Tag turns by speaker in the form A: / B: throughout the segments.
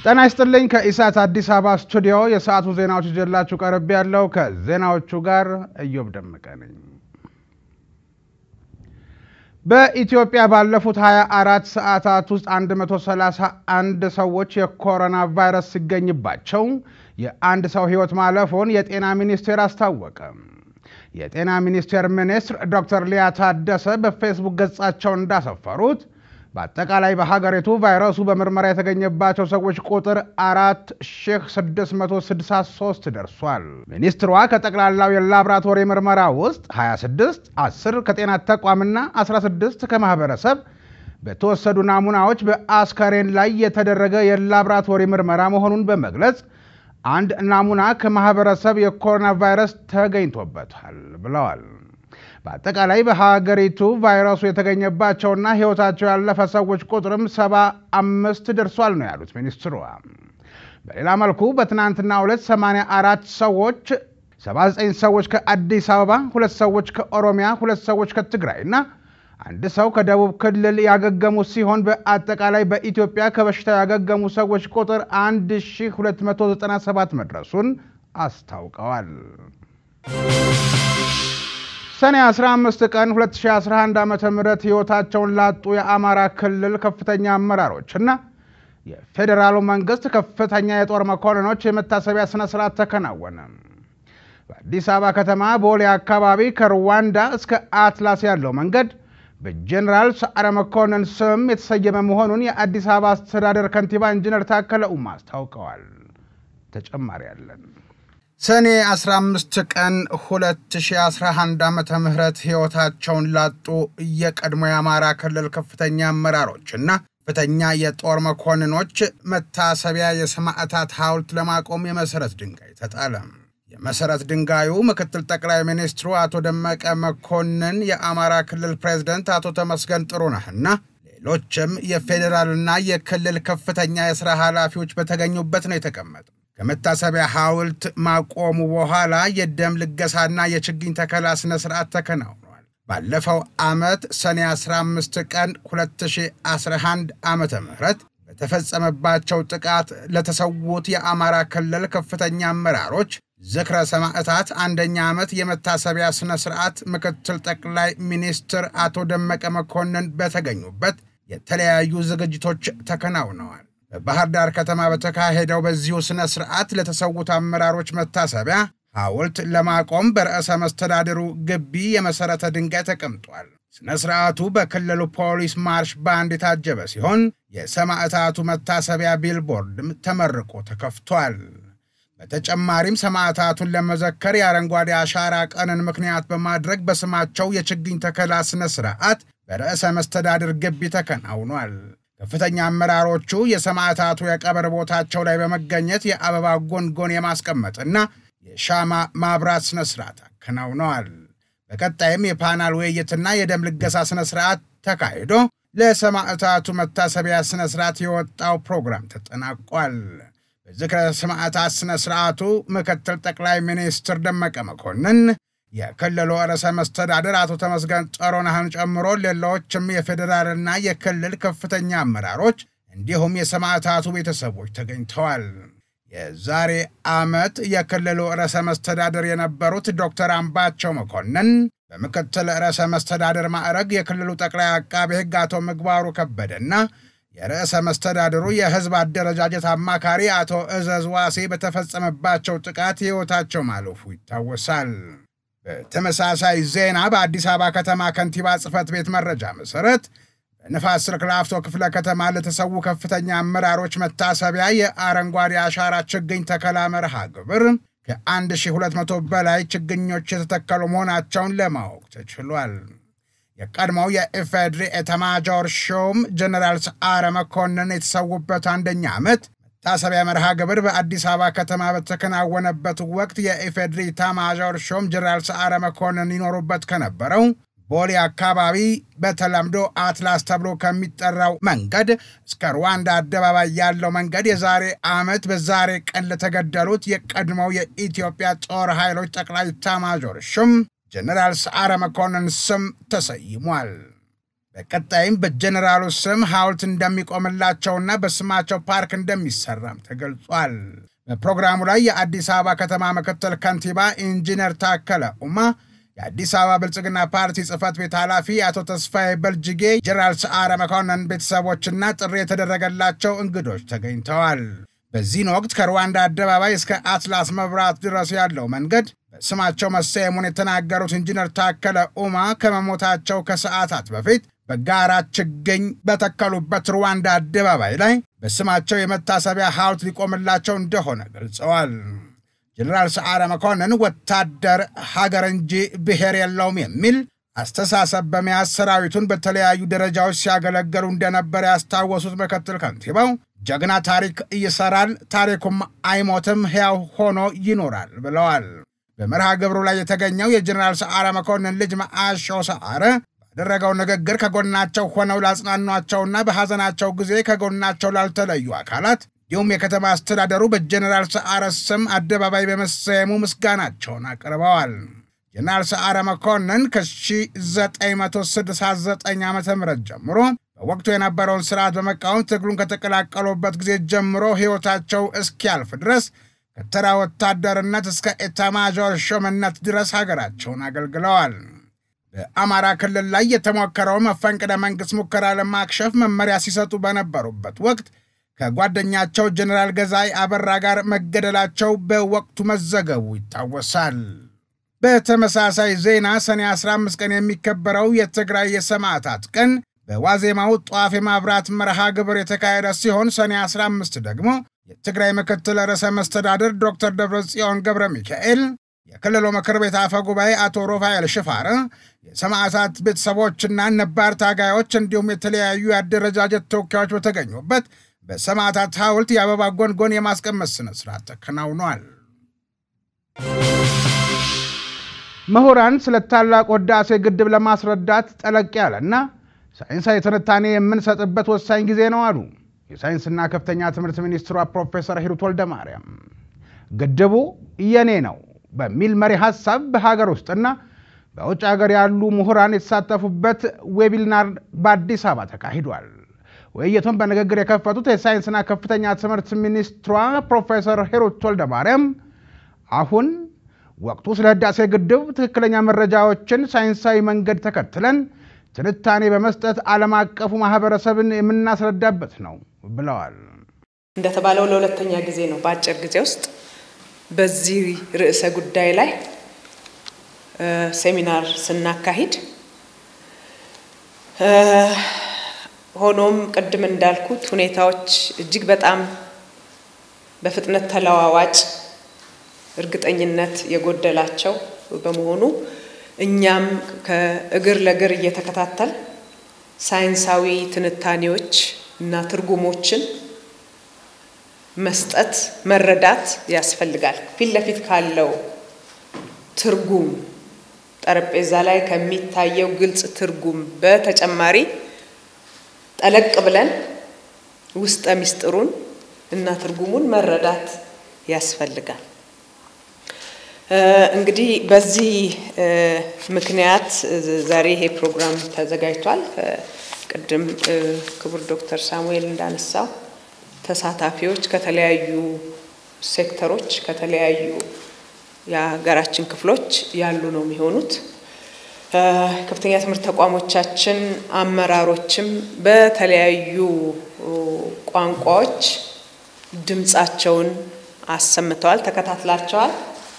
A: ጤና ይስጥልኝ። ከኢሳት አዲስ አበባ ስቱዲዮ የሰዓቱ ዜናዎች ይዤላችሁ ቀርብ ያለው ከዜናዎቹ ጋር እዮብ ደመቀ ነኝ። በኢትዮጵያ ባለፉት 24 ሰዓታት ውስጥ 131 ሰዎች የኮሮና ቫይረስ ሲገኝባቸው የአንድ ሰው ሕይወት ማለፉን የጤና ሚኒስቴር አስታወቀ። የጤና ሚኒስቴር ሚኒስትር ዶክተር ሊያ ታደሰ በፌስቡክ ገጻቸው እንዳሰፈሩት በአጠቃላይ በሀገሪቱ ቫይረሱ በምርመራ የተገኘባቸው ሰዎች ቁጥር 4663 ደርሷል። ሚኒስትሯ ከጠቅላላው የላብራቶሪ ምርመራ ውስጥ 26 10 ከጤና ተቋምና 16 ከማህበረሰብ በተወሰዱ ናሙናዎች በአስከሬን ላይ የተደረገ የላብራቶሪ ምርመራ መሆኑን በመግለጽ አንድ ናሙና ከማህበረሰብ የኮሮና ቫይረስ ተገኝቶበታል ብለዋል። በአጠቃላይ በሀገሪቱ ቫይረሱ የተገኘባቸውና ሕይወታቸው ያለፈ ሰዎች ቁጥርም ሰባ አምስት ደርሷል ነው ያሉት ሚኒስትሯ። በሌላ መልኩ በትናንትናው ዕለት 84 ሰዎች 79 ሰዎች ከአዲስ አበባ፣ ሁለት ሰዎች ከኦሮሚያ፣ ሁለት ሰዎች ከትግራይ እና አንድ ሰው ከደቡብ ክልል ያገገሙ ሲሆን በአጠቃላይ በኢትዮጵያ ከበሽታው ያገገሙ ሰዎች ቁጥር 1297 መድረሱን አስታውቀዋል። ሰኔ 15 ቀን 2011 ዓ ም ሕይወታቸውን ላጡ የአማራ ክልል ከፍተኛ አመራሮች እና የፌዴራሉ መንግስት ከፍተኛ የጦር መኮንኖች የመታሰቢያ ስነ ስርዓት ተከናወነ። በአዲስ አበባ ከተማ ቦሌ አካባቢ ከሩዋንዳ እስከ አትላስ ያለው መንገድ በጀኔራል ሰዓረ መኮንን ስም የተሰየመ መሆኑን የአዲስ አበባ አስተዳደር ከንቲባ ኢንጂነር ታከለ ኡማ አስታውቀዋል። ተጨማሪ ያለን
B: ሰኔ 15 ቀን 2011 ዓ ም ሕይወታቸውን ላጡ የቀድሞ የአማራ ክልል ከፍተኛ አመራሮችና ከፍተኛ የጦር መኮንኖች መታሰቢያ የሰማዕታት ሐውልት ለማቆም የመሠረት ድንጋይ ተጣለ። የመሠረት ድንጋዩ ምክትል ጠቅላይ ሚኒስትሩ አቶ ደመቀ መኮንን፣ የአማራ ክልል ፕሬዝደንት አቶ ተመስገን ጥሩነህና ሌሎችም የፌዴራልና የክልል ከፍተኛ የሥራ ኃላፊዎች በተገኙበት ነው የተቀመጠው። ከመታሰቢያ ሐውልት ማቆሙ በኋላ የደም ልገሳና የችግኝ ተከላ ሥነ ሥርዓት ተከናውኗል። ባለፈው ዓመት ሰኔ 15 ቀን 2011 ዓ ም በተፈጸመባቸው ጥቃት ለተሰዉት የአማራ ክልል ከፍተኛ አመራሮች ዝክረ ሰማዕታት አንደኛ ዓመት የመታሰቢያ ሥነ ሥርዓት ምክትል ጠቅላይ ሚኒስትር አቶ ደመቀ መኮንን በተገኙበት የተለያዩ ዝግጅቶች ተከናውነዋል። በባህር ዳር ከተማ በተካሄደው በዚሁ ሥነ ሥርዓት ለተሰዉት አመራሮች መታሰቢያ ሐውልት ለማቆም በርዕሰ መስተዳድሩ ግቢ የመሠረተ ድንጋይ ተቀምጧል። ሥነ ሥርዓቱ በክልሉ ፖሊስ ማርሽ ባንድ የታጀበ ሲሆን የሰማዕታቱ መታሰቢያ ቢልቦርድም ተመርቆ ተከፍቷል። በተጨማሪም ሰማዕታቱን ለመዘከር የአረንጓዴ አሻራ ቀንን ምክንያት በማድረግ በስማቸው የችግኝ ተከላ ሥነ ሥርዓት በርዕሰ መስተዳድር ግቢ ተከናውኗል። ከፍተኛ አመራሮቹ የሰማዕታቱ የቀብር ቦታቸው ላይ በመገኘት የአበባ ጎንጎን የማስቀመጥና የሻማ ማብራት ሥነ ሥርዓት አከናውነዋል። በቀጣይም የፓናል ውይይትና የደም ልገሳ ሥነ ሥርዓት ተካሂዶ ለሰማዕታቱ መታሰቢያ ሥነ ሥርዓት የወጣው ፕሮግራም ተጠናቋል። በዝክረ ሰማዕታት ሥነ ሥርዓቱ ምክትል ጠቅላይ ሚኒስትር ደመቀ መኮንን የክልሉ ርዕሰ መስተዳደር አቶ ተመስገን ጥሩነህን ጨምሮ ሌሎችም የፌዴራልና የክልል ከፍተኛ አመራሮች እንዲሁም የሰማዕታቱ ቤተሰቦች ተገኝተዋል። የዛሬ ዓመት የክልሉ ርዕሰ መስተዳደር የነበሩት ዶክተር አምባቸው መኮንን በምክትል ርዕሰ መስተዳደር ማዕረግ የክልሉ ጠቅላይ አቃቤ ሕግ አቶ ምግባሩ ከበደና የርዕሰ መስተዳድሩ የሕዝብ አደረጃጀት አማካሪ አቶ እዘዝ ዋሴ በተፈጸመባቸው ጥቃት ሕይወታቸው ማለፉ ይታወሳል። በተመሳሳይ ዜና በአዲስ አበባ ከተማ ከንቲባ ጽሕፈት ቤት መረጃ መሠረት በንፋስ ስልክ ላፍቶ ክፍለ ከተማ ለተሰዉ ከፍተኛ አመራሮች መታሰቢያ የአረንጓዴ አሻራ ችግኝ ተከላ መርሃ ግብር ከ1200 በላይ ችግኞች የተተከሉ መሆናቸውን ለማወቅ ተችሏል። የቀድሞው የኢፌድሪ ኤታማዦር ሹም ጀነራል ሰዓረ መኮንን የተሰዉበት አንደኛ ዓመት መታሰቢያ መርሃ ግብር በአዲስ አበባ ከተማ በተከናወነበት ወቅት የኢፌድሪ ኤታማዦር ሹም ጀነራል ሰዓረ መኮንን ይኖሩበት ከነበረው ቦሌ አካባቢ በተለምዶ አትላስ ተብሎ ከሚጠራው መንገድ እስከ ሩዋንዳ አደባባይ ያለው መንገድ የዛሬ ዓመት በዛሬ ቀን ለተገደሉት የቀድሞው የኢትዮጵያ ጦር ኃይሎች ጠቅላይ ኤታማዦር ሹም ጀነራል ሰዓረ መኮንን ስም ተሰይሟል። በቀጣይም በጀኔራሉ ስም ሐውልት እንደሚቆምላቸውና በስማቸው ፓርክ እንደሚሰራም ተገልጿል። በፕሮግራሙ ላይ የአዲስ አበባ ከተማ ምክትል ከንቲባ ኢንጂነር ታከለ ኡማ፣ የአዲስ አበባ ብልጽግና ፓርቲ ጽህፈት ቤት ኃላፊ አቶ ተስፋዬ በልጅጌ፣ ጀነራል ሰዓረ መኮንን ቤተሰቦችና ጥሪ የተደረገላቸው እንግዶች ተገኝተዋል። በዚህን ወቅት ከሩዋንዳ አደባባይ እስከ አትላስ መብራት ድረስ ያለው መንገድ በስማቸው መሰየሙን የተናገሩት ኢንጂነር ታከለ ኡማ ከመሞታቸው ከሰዓታት በፊት በጋራ ችግኝ በተከሉበት ሩዋንዳ አደባባይ ላይ በስማቸው የመታሰቢያ ሐውልት ሊቆምላቸው እንደሆነ ገልጸዋል። ጀኔራል ሰዓረ መኮንን ወታደር ሀገር እንጂ ብሔር የለውም የሚል አስተሳሰብ በመያዝ ሰራዊቱን በተለያዩ ደረጃዎች ሲያገለገሉ እንደነበር ያስታወሱት ምክትል ከንቲባው ጀግና ታሪክ ይሰራል፣ ታሪኩም አይሞትም፣ ሕያው ሆኖ ይኖራል ብለዋል። በመርሃ ግብሩ ላይ የተገኘው የጀኔራል ሰዓረ መኮንን ልጅ መዓሾ ሰዓረ ባደረገው ንግግር ከጎናቸው ሆነው ላጽናኗቸውና በሐዘናቸው ጊዜ ከጎናቸው ላልተለዩ አካላት እንዲሁም የከተማ አስተዳደሩ በጀኔራል ሰዓረ ስም አደባባይ በመሰየሙ ምስጋናቸውን አቅርበዋል። ጀኔራል ሰዓረ መኮንን ከ1969 ዓ ም ጀምሮ በወቅቱ የነበረውን ስርዓት በመቃወም ትግሉን ከተቀላቀሉበት ጊዜ ጀምሮ ሕይወታቸው እስኪያልፍ ድረስ ከተራ ወታደርነት እስከ ኤታማዦር ሹምነት ድረስ ሀገራቸውን አገልግለዋል። በአማራ ክልል ላይ የተሞከረው መፈንቅለ መንግሥት ሙከራ ለማክሸፍ መመሪያ ሲሰጡ በነበሩበት ወቅት ከጓደኛቸው ጀኔራል ገዛይ አበራ ጋር መገደላቸው በወቅቱ መዘገቡ ይታወሳል። በተመሳሳይ ዜና ሰኔ 15 ቀን የሚከበረው የትግራይ የሰማዕታት ቀን በዋዜማው ጧፍ የማብራት መርሃ ግብር የተካሄደ ሲሆን ሰኔ 15 ደግሞ የትግራይ ምክትል ርዕሰ መስተዳድር ዶክተር ደብረጽዮን ገብረ ሚካኤል፣ የክልሉ ምክር ቤት አፈ ጉባኤ አቶ ሮፋኤል ሽፋረ፣ የሰማዕታት ቤተሰቦችና ነባር ታጋዮች እንዲሁም የተለያዩ የአደረጃጀት ተወካዮች በተገኙበት በሰማዕታት ሐውልት የአበባ ጎንጎን የማስቀመጥ ሥነ ሥርዓት ተከናውኗል።
A: ምሁራን ስለ ታላቁ ሕዳሴ ግድብ ለማስረዳት ጠለቅ ያለና ሳይንሳዊ ትንታኔ የምንሰጥበት ወሳኝ ጊዜ ነው አሉ የሳይንስና ከፍተኛ ትምህርት ሚኒስትሯ ፕሮፌሰር ሂሩት ወልደማርያም። ግድቡ የኔ ነው በሚል መሪ ሀሳብ በሀገር ውስጥና በውጭ ሀገር ያሉ ምሁራን የተሳተፉበት ዌቢናር በአዲስ አበባ ተካሂዷል። ውይይቱን በንግግር የከፈቱት የሳይንስና ከፍተኛ ትምህርት ሚኒስትሯ ፕሮፌሰር ሂሩት ወልደማርያም አሁን ወቅቱ ስለ ህዳሴ ግድብ ትክክለኛ መረጃዎችን ሳይንሳዊ መንገድ ተከትለን ትንታኔ በመስጠት ዓለም አቀፉ ማህበረሰብን የምናስረዳበት ነው ብለዋል።
C: እንደተባለው ለሁለተኛ ጊዜ ነው በአጭር ጊዜ ውስጥ በዚህ ርዕሰ ጉዳይ ላይ ሴሚናር ስናካሂድ። ሆኖም ቅድም እንዳልኩት ሁኔታዎች እጅግ በጣም በፍጥነት ተለዋዋጭ፣ እርግጠኝነት የጎደላቸው በመሆኑ እኛም ከእግር ለእግር እየተከታተል ሳይንሳዊ ትንታኔዎች እና ትርጉሞችን መስጠት መረዳት ያስፈልጋል። ፊት ለፊት ካለው ትርጉም ጠረጴዛ ላይ ከሚታየው ግልጽ ትርጉም በተጨማሪ ጠለቅ ብለን ውስጠ ምስጢሩን እና ትርጉሙን መረዳት ያስፈልጋል። እንግዲህ በዚህ ምክንያት ዛሬ ይሄ ፕሮግራም ተዘጋጅቷል። ቅድም ክቡር ዶክተር ሳሙኤል እንዳነሳው ተሳታፊዎች ከተለያዩ ሴክተሮች ከተለያዩ የሀገራችን ክፍሎች ያሉ ነው የሚሆኑት። ከፍተኛ ትምህርት ተቋሞቻችን አመራሮችም በተለያዩ ቋንቋዎች ድምፃቸውን አሰምተዋል፣ ተከታትላቸዋል።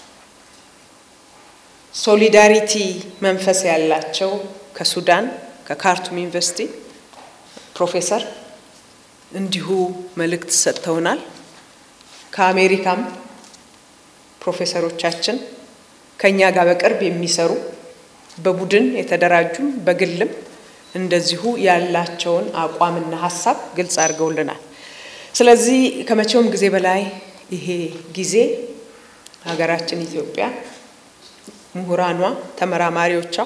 C: ሶሊዳሪቲ መንፈስ ያላቸው ከሱዳን ከካርቱም ዩኒቨርሲቲ ፕሮፌሰር እንዲሁ መልእክት ሰጥተውናል። ከአሜሪካም ፕሮፌሰሮቻችን ከእኛ ጋር በቅርብ የሚሰሩ በቡድን የተደራጁም በግልም እንደዚሁ ያላቸውን አቋምና ሀሳብ ግልጽ አድርገውልናል። ስለዚህ ከመቼውም ጊዜ በላይ ይሄ ጊዜ ሀገራችን ኢትዮጵያ ምሁራኗ፣ ተመራማሪዎቿ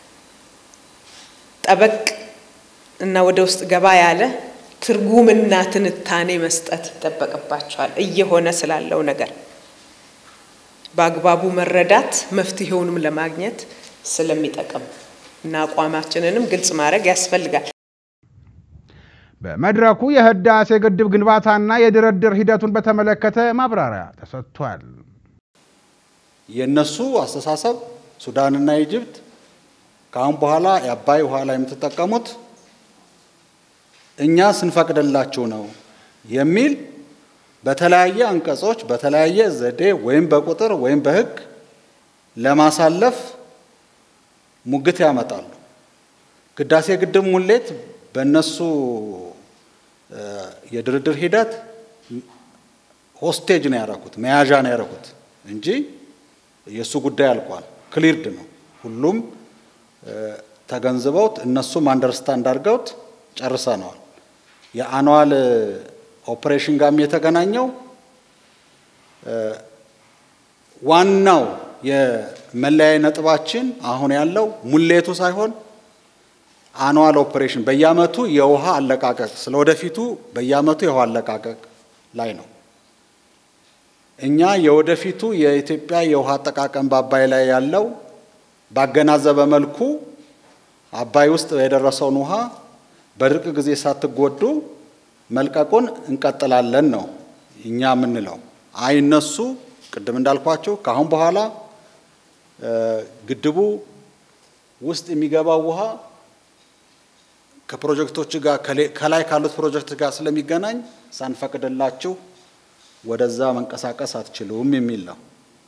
C: ጠበቅ እና ወደ ውስጥ ገባ ያለ ትርጉምና ትንታኔ መስጠት ይጠበቅባቸዋል። እየሆነ ስላለው ነገር በአግባቡ መረዳት መፍትሄውንም ለማግኘት ስለሚጠቅም እና አቋማችንንም ግልጽ ማድረግ ያስፈልጋል።
A: በመድረኩ የህዳሴ ግድብ ግንባታና የድርድር ሂደቱን በተመለከተ ማብራሪያ ተሰጥቷል።
D: የእነሱ አስተሳሰብ ሱዳንና ኢጅፕት ከአሁን በኋላ የአባይ ውሃ ላይ የምትጠቀሙት እኛ ስንፈቅድላችሁ ነው የሚል በተለያየ አንቀጾች በተለያየ ዘዴ ወይም በቁጥር ወይም በሕግ ለማሳለፍ ሙግት ያመጣሉ። ህዳሴ ግድብ ሙሌት በእነሱ የድርድር ሂደት ሆስቴጅ ነው ያደረኩት፣ መያዣ ነው ያደረኩት እንጂ የእሱ ጉዳይ አልቋል። ክሊርድ ነው። ሁሉም ተገንዝበውት እነሱም አንደርስታንድ አድርገውት ጨርሰነዋል። የአኑዋል ኦፕሬሽን ጋርም የተገናኘው ዋናው የመለያየ ነጥባችን አሁን ያለው ሙሌቱ ሳይሆን አኑዋል ኦፕሬሽን በየአመቱ የውሃ አለቃቀቅ ስለ ወደፊቱ በየአመቱ የውሃ አለቃቀቅ ላይ ነው። እኛ የወደፊቱ የኢትዮጵያ የውሃ አጠቃቀም በአባይ ላይ ያለው ባገናዘበ መልኩ አባይ ውስጥ የደረሰውን ውሃ በድርቅ ጊዜ ሳትጎዱ መልቀቁን እንቀጥላለን ነው እኛ የምንለው። አይ እነሱ ቅድም እንዳልኳቸው ከአሁን በኋላ ግድቡ ውስጥ የሚገባው ውሃ ከፕሮጀክቶች ጋር ከላይ ካሉት ፕሮጀክት ጋር ስለሚገናኝ ሳንፈቅድላችሁ ወደዛ መንቀሳቀስ አትችሉም የሚል ነው።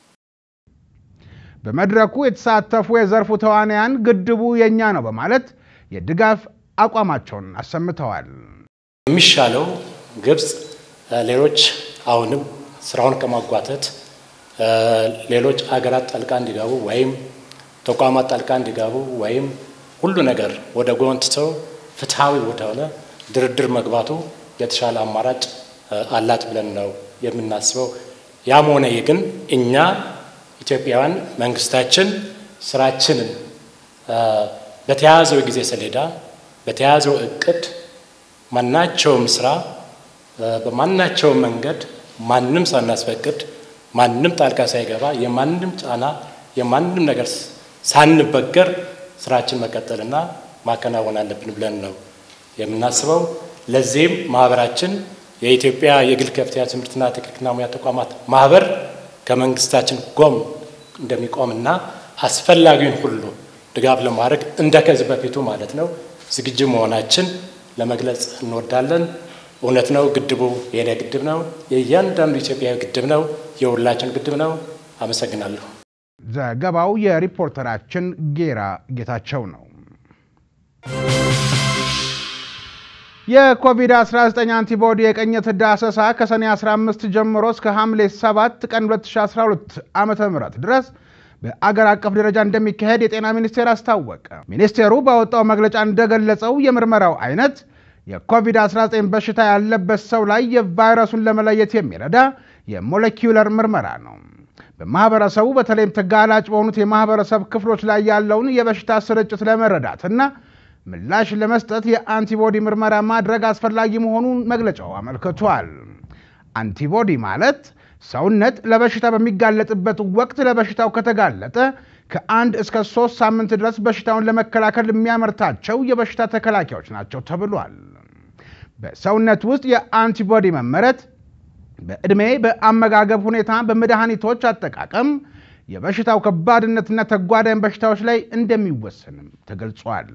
A: በመድረኩ የተሳተፉ የዘርፉ ተዋንያን ግድቡ የእኛ ነው በማለት የድጋፍ አቋማቸውን አሰምተዋል።
E: የሚሻለው ግብፅ ሌሎች አሁንም ስራውን ከማጓተት ሌሎች አገራት ጣልቃ እንዲገቡ ወይም ተቋማት ጣልቃ እንዲገቡ ወይም ሁሉ ነገር ወደ ጎን ትተው ፍትሐዊ ወደሆነ ድርድር መግባቱ የተሻለ አማራጭ አላት ብለን ነው የምናስበው። ያም ሆነ ይህ ግን እኛ ኢትዮጵያውያን መንግስታችን ስራችንን በተያያዘው ጊዜ ሰሌዳ በተያያዘው እቅድ ማናቸውም ስራ በማናቸውም መንገድ ማንም ሳናስፈቅድ ማንም ጣልቃ ሳይገባ የማንም ጫና የማንም ነገር ሳንበገር ስራችን መቀጠልና ማከናወን አለብን ብለን ነው የምናስበው። ለዚህም ማህበራችን የኢትዮጵያ የግል ከፍተኛ ትምህርትና ቴክኒክና ሙያ ተቋማት ማህበር ከመንግስታችን ጎን እንደሚቆምና አስፈላጊውን ሁሉ ድጋፍ ለማድረግ እንደ ከዚህ በፊቱ ማለት ነው ዝግጁ መሆናችን ለመግለጽ እንወዳለን። እውነት ነው፣ ግድቡ የኔ ግድብ ነው፣ የእያንዳንዱ ኢትዮጵያዊ ግድብ ነው፣ የሁላችን ግድብ ነው። አመሰግናለሁ።
A: ዘገባው የሪፖርተራችን ጌራ ጌታቸው ነው። የኮቪድ-19 አንቲቦዲ የቅኝት ዳሰሳ ከሰኔ 15 ጀምሮ እስከ ሐምሌ 7 ቀን 2012 ዓ ም ድረስ በአገር አቀፍ ደረጃ እንደሚካሄድ የጤና ሚኒስቴር አስታወቀ። ሚኒስቴሩ ባወጣው መግለጫ እንደገለጸው የምርመራው አይነት የኮቪድ-19 በሽታ ያለበት ሰው ላይ የቫይረሱን ለመለየት የሚረዳ የሞለኪውለር ምርመራ ነው። በማህበረሰቡ በተለይም ተጋላጭ በሆኑት የማህበረሰብ ክፍሎች ላይ ያለውን የበሽታ ስርጭት ለመረዳትና ምላሽ ለመስጠት የአንቲቦዲ ምርመራ ማድረግ አስፈላጊ መሆኑን መግለጫው አመልክቷል። አንቲቦዲ ማለት ሰውነት ለበሽታ በሚጋለጥበት ወቅት ለበሽታው ከተጋለጠ ከአንድ እስከ ሶስት ሳምንት ድረስ በሽታውን ለመከላከል የሚያመርታቸው የበሽታ ተከላካዮች ናቸው ተብሏል። በሰውነት ውስጥ የአንቲቦዲ መመረት በዕድሜ፣ በአመጋገብ ሁኔታ፣ በመድኃኒቶች አጠቃቀም፣ የበሽታው ከባድነትና ተጓዳኝ በሽታዎች ላይ እንደሚወሰንም ተገልጿል።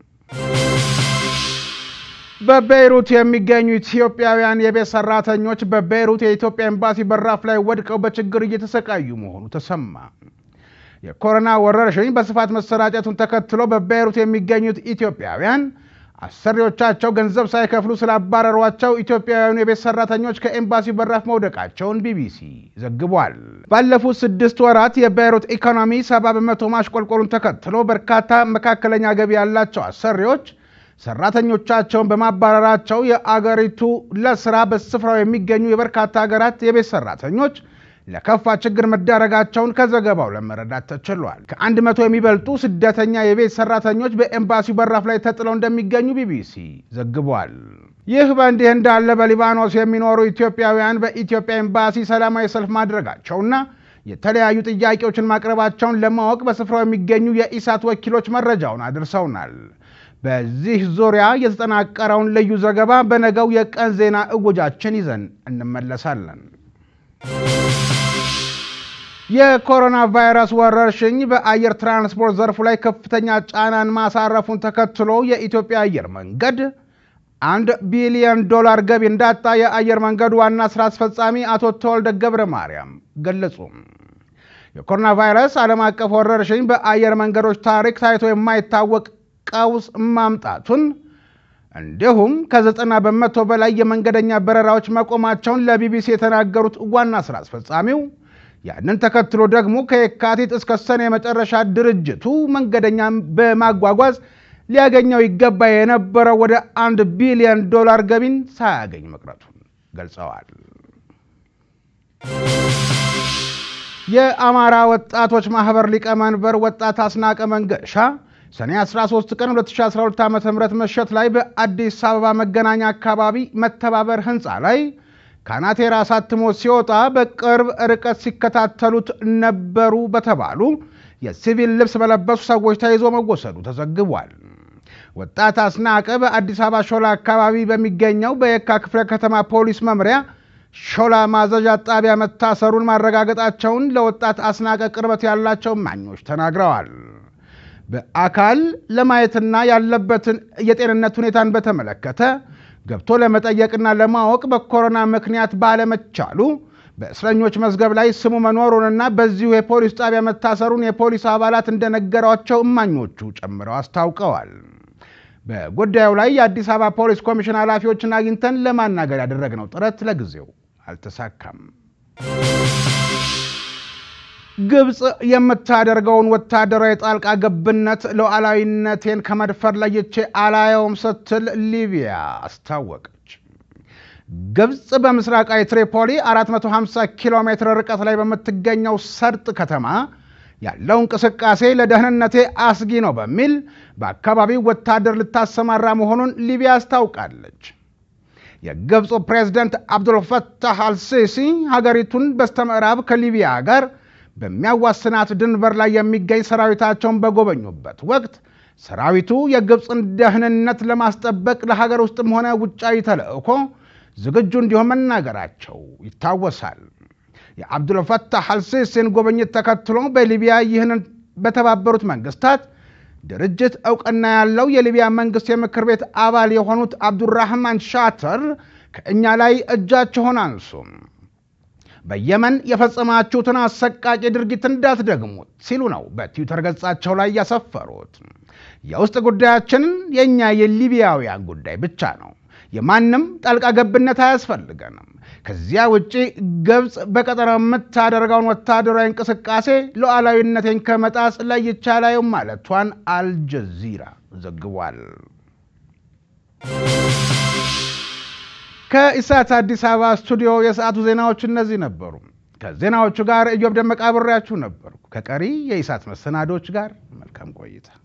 A: በቤይሩት የሚገኙ ኢትዮጵያውያን የቤት ሰራተኞች በቤይሩት የኢትዮጵያ ኤምባሲ በራፍ ላይ ወድቀው በችግር እየተሰቃዩ መሆኑ ተሰማ። የኮሮና ወረርሽኝ በስፋት መሰራጨቱን ተከትሎ በቤይሩት የሚገኙት ኢትዮጵያውያን አሰሪዎቻቸው ገንዘብ ሳይከፍሉ ስላባረሯቸው ኢትዮጵያውያኑ የቤት ሰራተኞች ከኤምባሲ በራፍ መውደቃቸውን ቢቢሲ ዘግቧል። ባለፉት ስድስት ወራት የቤይሩት ኢኮኖሚ ሰባ በመቶ ማሽቆልቆሉን ተከትሎ በርካታ መካከለኛ ገቢ ያላቸው አሰሪዎች ሰራተኞቻቸውን በማባረራቸው የአገሪቱ ለስራ በስፍራው የሚገኙ የበርካታ ሀገራት የቤት ሰራተኞች ለከፋ ችግር መዳረጋቸውን ከዘገባው ለመረዳት ተችሏል። ከአንድ መቶ የሚበልጡ ስደተኛ የቤት ሰራተኞች በኤምባሲው በራፍ ላይ ተጥለው እንደሚገኙ ቢቢሲ ዘግቧል። ይህ በእንዲህ እንዳለ በሊባኖስ የሚኖሩ ኢትዮጵያውያን በኢትዮጵያ ኤምባሲ ሰላማዊ ሰልፍ ማድረጋቸውና የተለያዩ ጥያቄዎችን ማቅረባቸውን ለማወቅ በስፍራው የሚገኙ የኢሳት ወኪሎች መረጃውን አድርሰውናል። በዚህ ዙሪያ የተጠናቀረውን ልዩ ዘገባ በነገው የቀን ዜና እወጃችን ይዘን እንመለሳለን። የኮሮና ቫይረስ ወረርሽኝ በአየር ትራንስፖርት ዘርፉ ላይ ከፍተኛ ጫናን ማሳረፉን ተከትሎ የኢትዮጵያ አየር መንገድ አንድ ቢሊዮን ዶላር ገቢ እንዳጣ የአየር መንገዱ ዋና ስራ አስፈጻሚ አቶ ተወልደ ገብረ ማርያም ገለጹ። የኮሮና ቫይረስ ዓለም አቀፍ ወረርሽኝ በአየር መንገዶች ታሪክ ታይቶ የማይታወቅ ቀውስ ማምጣቱን እንዲሁም ከዘጠና በመቶ በላይ የመንገደኛ በረራዎች መቆማቸውን ለቢቢሲ የተናገሩት ዋና ስራ አስፈጻሚው ያንን ተከትሎ ደግሞ ከየካቲት እስከ ሰኔ መጨረሻ ድርጅቱ መንገደኛ በማጓጓዝ ሊያገኘው ይገባ የነበረው ወደ አንድ ቢሊዮን ዶላር ገቢን ሳያገኝ መቅረቱን ገልጸዋል። የአማራ ወጣቶች ማህበር ሊቀመንበር ወጣት አስናቀ መንገሻ ሰኔ 13 ቀን 2012 ዓ ም ምሽት ላይ በአዲስ አበባ መገናኛ አካባቢ መተባበር ህንፃ ላይ ካናቴራ አሳትሞ ሲወጣ በቅርብ ርቀት ሲከታተሉት ነበሩ በተባሉ የሲቪል ልብስ በለበሱ ሰዎች ተይዞ መወሰዱ ተዘግቧል። ወጣት አስናቀ በአዲስ አበባ ሾላ አካባቢ በሚገኘው በየካ ክፍለ ከተማ ፖሊስ መምሪያ ሾላ ማዘዣ ጣቢያ መታሰሩን ማረጋገጣቸውን ለወጣት አስናቀ ቅርበት ያላቸው እማኞች ተናግረዋል። በአካል ለማየትና ያለበትን የጤንነት ሁኔታን በተመለከተ ገብቶ ለመጠየቅና ለማወቅ በኮሮና ምክንያት ባለመቻሉ በእስረኞች መዝገብ ላይ ስሙ መኖሩንና በዚሁ የፖሊስ ጣቢያ መታሰሩን የፖሊስ አባላት እንደነገሯቸው እማኞቹ ጨምረው አስታውቀዋል። በጉዳዩ ላይ የአዲስ አበባ ፖሊስ ኮሚሽን ኃላፊዎችን አግኝተን ለማናገር ያደረግነው ጥረት ለጊዜው አልተሳካም። ግብፅ የምታደርገውን ወታደራዊ ጣልቃ ገብነት ሉዓላዊነቴን ከመድፈር ለይቼ አላየውም ስትል ሊቢያ አስታወቀች። ግብፅ በምስራቃዊ ትሪፖሊ 450 ኪሎ ሜትር ርቀት ላይ በምትገኘው ሰርጥ ከተማ ያለው እንቅስቃሴ ለደህንነቴ አስጊ ነው በሚል በአካባቢው ወታደር ልታሰማራ መሆኑን ሊቢያ አስታውቃለች። የግብፁ ፕሬዝደንት አብዱልፈታህ አልሲሲ ሀገሪቱን በስተምዕራብ ከሊቢያ ጋር በሚያዋስናት ድንበር ላይ የሚገኝ ሰራዊታቸውን በጎበኙበት ወቅት ሰራዊቱ የግብፅን ደህንነት ለማስጠበቅ ለሀገር ውስጥም ሆነ ውጫዊ ተልዕኮ ዝግጁ እንዲሆን መናገራቸው ይታወሳል። የአብዱልፈታህ አልሲሲን ጉብኝት ተከትሎ በሊቢያ ይህንን በተባበሩት መንግስታት ድርጅት እውቅና ያለው የሊቢያ መንግስት የምክር ቤት አባል የሆኑት አብዱራህማን ሻተር ከእኛ ላይ እጃችሁን አንሱም፣ በየመን የፈጸማችሁትን አሰቃቂ ድርጊት እንዳትደግሙት ሲሉ ነው በትዊተር ገጻቸው ላይ ያሰፈሩት። የውስጥ ጉዳያችን የእኛ የሊቢያውያን ጉዳይ ብቻ ነው። የማንም ጣልቃ ገብነት አያስፈልገንም። ከዚያ ውጪ ግብፅ በቀጠናው የምታደርገውን ወታደራዊ እንቅስቃሴ ሉዓላዊነቴን ከመጣስ ለይቼ አላየውም ማለቷን አልጀዚራ ዘግቧል። ከኢሳት አዲስ አበባ ስቱዲዮ የሰዓቱ ዜናዎች እነዚህ ነበሩ። ከዜናዎቹ ጋር እዮብ ደመቃ አብሬያችሁ ነበርኩ። ከቀሪ የኢሳት መሰናዶች ጋር መልካም ቆይታ